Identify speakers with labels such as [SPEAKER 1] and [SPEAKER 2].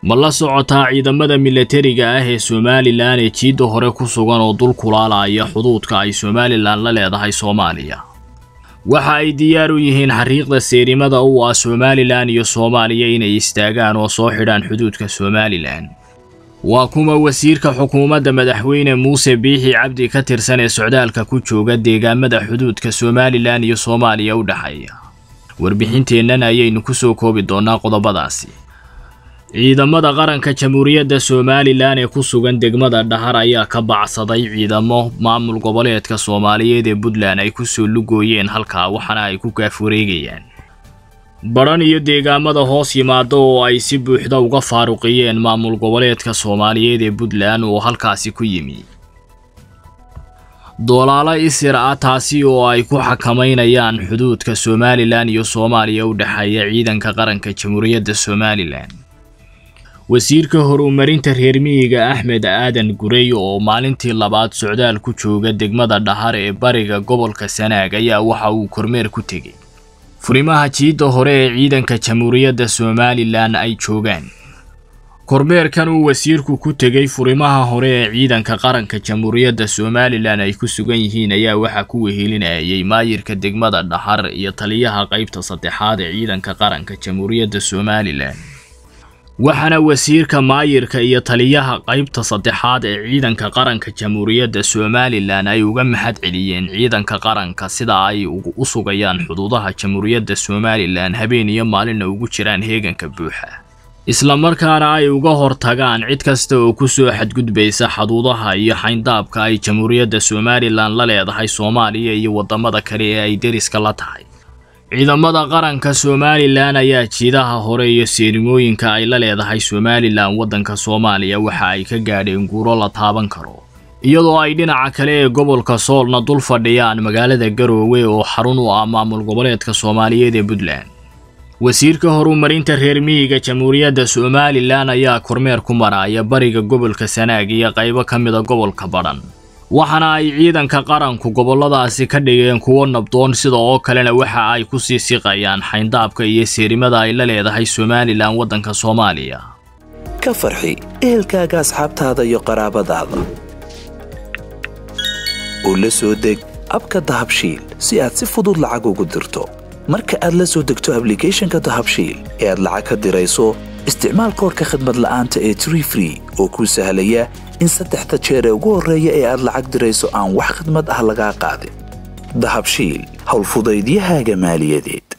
[SPEAKER 1] ma la socotaa ciidamada milatariga ah ee somalilan ee jiidda hore ku sugan oo dul kulaalaya xuduudka ay somalilan la leedahay soomaaliya waxa ay diyaar u yihiin xariiqda seerimada u ah somalilan iyo soomaaliya inay istaagaan oo soo xidhaan xuduudka somalilan waa kuma wasiirka xukuumadda madaxweyne muuse biixi cabdi ka tirsan ee socdaalka ku jooga deegaamada xuduudka somalilan iyo soomaaliya u dhexeeya warbixinteennan ayaynu ku soo koobi doonnaa qodobadaasi ciidamada qaranka jamhuuriyadda somalilan ee ku sugan degmada dhahar ayaa ka bacsaday ciidamo maamul goboleedka soomaaliyeed ee puntland ay kusoo lugooyeen halkaa waxaana ay ku gaaf wareegayaan badhan iyo deegaamada hoos yimaada oo ay si buuxda uga faaruqiyeen maamul goboleedka soomaaliyeed ee puntland oo halkaasi ku yimi doolaalo isir ah taasi oo ay ku xakamaynayaan xuduudka somalilan iyo soomaaliya u dhexeeya ciidanka qaranka jamhuuriyadda somalilan wasiirka horumarinta reer miyiga axmed aadan gurey oo maalintii labaad socdaal ku jooga degmada dhahar ee bariga gobolka sanaag ayaa waxa uu kormeer ku tegey furimaha jiidda hore ee ciidanka jamhuuriyadda somalilan ay joogaan kormeerkan uu wasiirku ku tegey furimaha hore ee ciidanka qaranka jamhuuriyadda somalilan ay ku sugan yihiin ayaa waxaa ku wehelinayay maayirka degmada dhahar iyo taliyaha qaybta saddexaad ee ciidanka qaranka jamhuuriyadda somalilan waxaana wasiirka maayirka iyo taliyaha qaybta saddexaad ee ciidanka qaranka jamhuuriyadda somalilan ay uga mahad celiyeen ciidanka qaranka sida ay u sugayaan xuduudaha jamhuuriyadda somalilan habeen iyo maalinna ugu jiraan heeganka buuxa islamarkaana ay uga hortagaan cid kasta oo ku soo xadgudbaysa xuduudaha iyo xayndaabka ay jamhuuriyadda somalilan la leedahay soomaaliya iyo waddamada kale ee ay deriska la tahay ciidamada qaranka somalilan ayaa jiidaha hore iyo seerimooyinka ay la leedahay somalilan waddanka soomaaliya waxa ay ka gaadheen guuro la taaban karo iyadoo ay dhinaca kale ee gobolka soolna dul fadhiyaan magaalada garoowe oo xarun u ah maamul goboleedka soomaaliyeed ee puntland wasiirka horumarinta reer miyiga jamhuuriyadda somalilan ayaa kormeer ku maraya bariga gobolka sanaag iyo qaybo ka mida gobolka badhan waxaana ay ciidanka qaranku gobolladaasi ka dhigeen kuwo nabdoon sida oo kalena waxa ay ku sii siqayaan xayndaabka iyo seerimada ay la leedahay somalilan waddanka soomaaliya
[SPEAKER 2] ka farxi ehelkaaga asxaabtaada iyo qaraabadaada oo la soo deg abka dahabshiil si aad si fudud lacag ugu dirto marka aad la soo degto ablicathonka dahabshiil ee aad lacag ka dirayso isticmaal koorka khadmad la'aanta ee tree free oo kuu sahlaya in saddexda jeer ee ugu horreeya ee aad lacag dirayso aan wax khidmad ah lagaa qaadin dahabshiil howlfudaydiyahaaga maaliyadeed